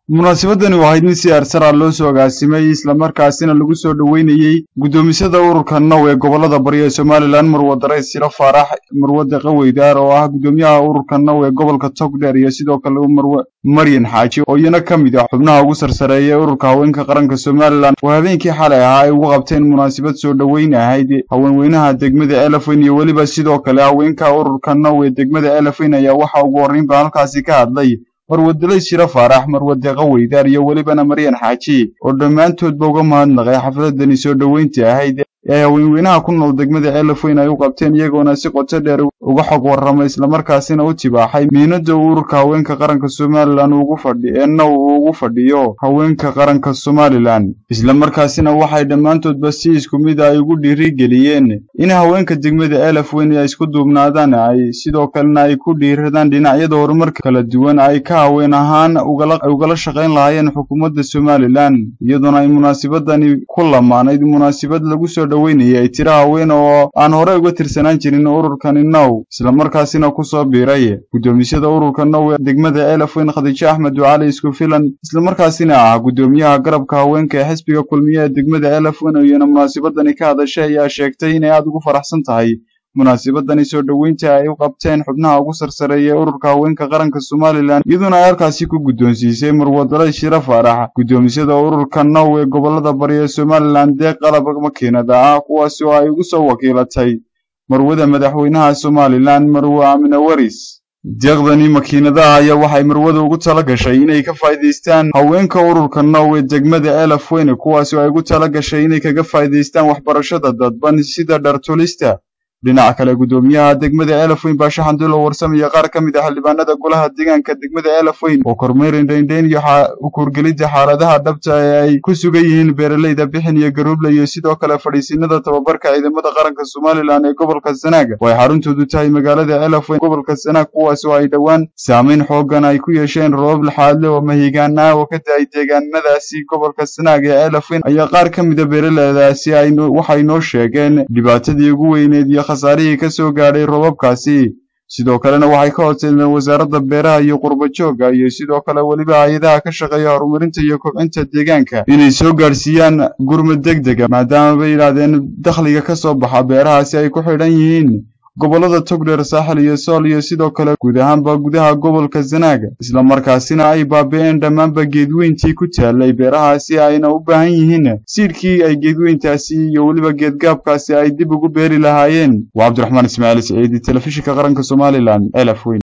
munaasabadani waxayd mid si arsara loo soo agaasimay islamarkaasina lagu soo dhoweynayey guddoomisada ururka now ee gobolada bari ee somalilan marwadaray siro faarax marwade qaweydaar oo ah guddoomiyaha ururka now ee gobolka togdheer iyo sidoo kale maryan xaaji oo iyana ka mid ah xubnaha ugu sarsareeya ee ururka haweenka qaranka somalilan oo habeenkii xalay ahaa ay ugu qabteen munaasabad soo dhoweyn ahayd haweenweynaha degmada elefayn iyo weliba sidoo kale haweenka ururka now ee degmada elefayn ayaa waxa ugu horreynba halkaasi ka hadlay marwadalay shiro faarax marwade qaweydaar iyo welibana maryan xaaji oo dhammaantoodba uga mahadnaqay xafladani soo dhoweynta ahayd ee haweenweynaha ku nool degmada elefayn ay u qabteen iyagoona si qoto dheer uga xog warramay islamarkaasina u tibaaxay miinada uu ururka haweenka qaranka somalilan ugu fadhi ee now uu ugu fadhiyo haweenka qaranka somalilan islamarkaasina waxay dhammaantoodba si isku mid ay ugu dhiirigeliyeen in haweenka degmada elefayn ay isku duubnaadaan ay sidoo kalena ay ku dhiiradaan dhinacyada horumarka kala duwan ay ka haween ahaan ugala shaqayn lahaayeen xukuumadda somalilan iyadoona ay munaasabadani ku lamaanayd munaasabad lagu soo dhoweynayay ay tiro haween oo aan horey uga tirsanaan jirin ururkani now islamarkaasina ku soo biiray guddoomisada ururka now ee degmada elefayn khadiijo axmed ducali isku filan islamarkaasina ah guddoomiyaha garabka haweenka ee xisbiga kulmiye ee degmada elefayn oo iyana munaasabadani ka hadashay ayaa sheegtay inay aada ugu faraxsan tahay munaasabadani soo dhoweynta ay u qabteen xubnaha ugu sarsareeya ee ururka haweenka qaranka somalilan iyadoona ay halkaasi ku guddoonsiisay marwadalay shiro faarax guddoomisada ururka now ee gobolada bari ee somalilan deeq qalab makiinada ah kuwaasi oo ay ugu soo wakiilatay marwada madaxweynaha somalilan marwe amine waris deeqdani makiinadaha ayaa waxay marwada ugu tala gashay inay ka faa'iidaystaan haweenka ururka now ee degmada elefayn kuwaasi oo ay ugu tala gashay inay kaga faa'iidaystaan waxbarashada dadban sida dhartulista dhinaca kale guddoomiyaha degmada elefayn baashe xandulo warsamaya qaar ka mid ah xildhibaanada golaha deegaanka degmada elefayn oo kormeerin dhayndayn iyo ukurgelidda xaaladaha dhabta ee ay ku sugan yihiin beeraleyda bixin iyo garuuble iyo sidoo kale fadhiisinada tababarka ciidamada qaranka somalilan ee gobolka sanaag oo ay xaruntoodu tahay magaalada elefayn gobolka sanaag kuwaas oo ay dhowaan saamayn xoogan ay ku yeesheen roobab laxaadle oo mahigaan ah oo ka da-ay deegaanadaasi gobolka sanaag ee elefayn ayaa qaar ka mida beeraleydaasi waxay noo sheegeen dhibaatadii ugu weyneed iyo khasaarihii ka soo gaadhay roobabkaasi sidoo kalena waxay ka horseedeen wasaaradda beeraha iyo qurba joogga iyo sidoo kale weliba hay-adaha ka shaqeeya horumarinta iyo kobcinta deegaanka inay soo gaadhsiiyaan gurmad deg dega maadaama bay yidhaahdeen dakhliga ka soo baxa beerahaasi ay ku xidhan yihiin gobollada togdheer saaxil iyo sool iyo sidoo kale guud ahaanba gudaha gobolka sanaaga islamarkaasina ay baabi'een dhammaanba geedweyntii ku taallay beerahaasi ayna u baahan yihiin siidhkii ay geedweyntaasi iyo weliba geedgaabkaasi ay dib ugu beeri lahaayeen waa cabdiraxmaan ismaaciil siciidi telefishinka qaranka somalilan elaf weyn